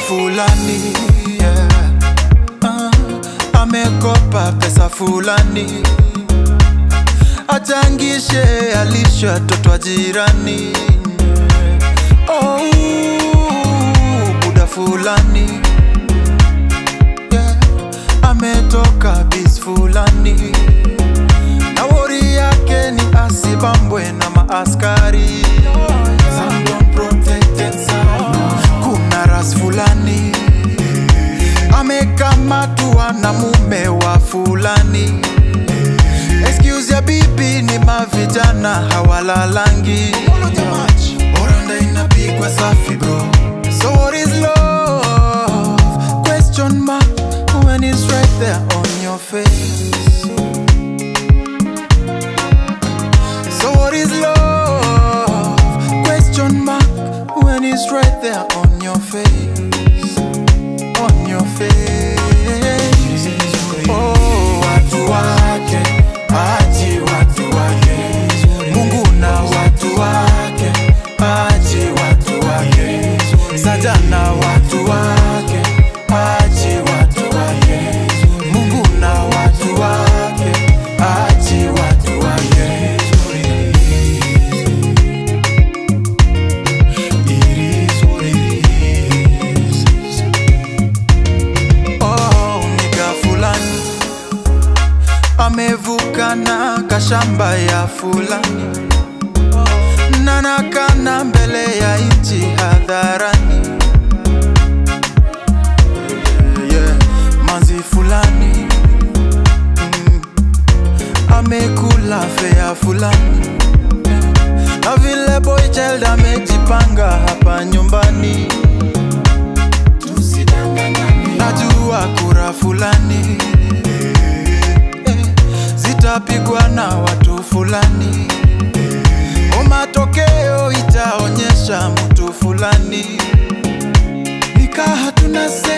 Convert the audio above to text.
fulani yeah. uh, amekopa pesa fulani achangishe alisha toto wa jirani oh, buda fulani yeah. ametoka bis fulani na wori yake ni asibambwe na maaskari Some don't protect themselves. kuna ras fulani amekamatwa na mume wa fulani excuse ya bibi ni mavijana hawalalangi oranda inapigwa safi bro so what is love question mark when it's right there on your face So what is love? Question mark when it's right there on your face. On your face. Oh, watu wake, achi watu wake. Mungu na watu wake, achi watu wake. Sajana watu wake, achi watu wake. Mungu na watu wake, achi watu wake. It is what it is. Oh, nika fulani amevuka na kashamba ya fulani nanakana mbele ya nchi hadharani yeah, yeah. manzi fulani mm, amekula fea fulani na vile boy child amejipanga hapa nyumbani najua kura fulani eh, zitapigwa na watu fulani o matokeo itaonyesha mtu fulani nikaa hatuna se